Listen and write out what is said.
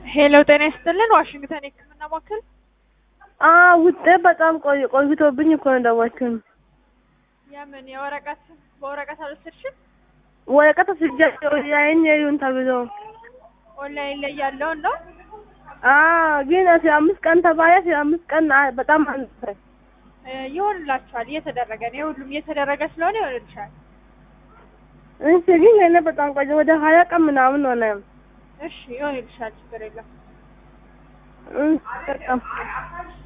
ሄሎ ጤና ይስጥልን ዋሽንግተን የህክምና ማዕከል ውጤት በጣም ቆይ ቆይቶብኝ እኮ ነው ደወልኩኝ። የምን የወረቀት በወረቀት አልወሰድሽም? ወረቀት ወስጃለሁ ያይን የዩን ተብሎ ኦንላይን ላይ ያለውን ነው። አዎ፣ ግን አስራ አምስት ቀን ተባለ። አስራ አምስት ቀን አ- በጣም አነሰ። እ ይሆንላችኋል። እየተደረገ ነው። የሁሉም እየተደረገ ስለሆነ ይሆንልሻል። እሺ፣ ግን ለእኔ በጣም ቆየ። ወደ ሀያ ቀን ምናምን ሆነ። እሺ ይሆንልሻል። ችግር የለም። እሺ፣ በጣም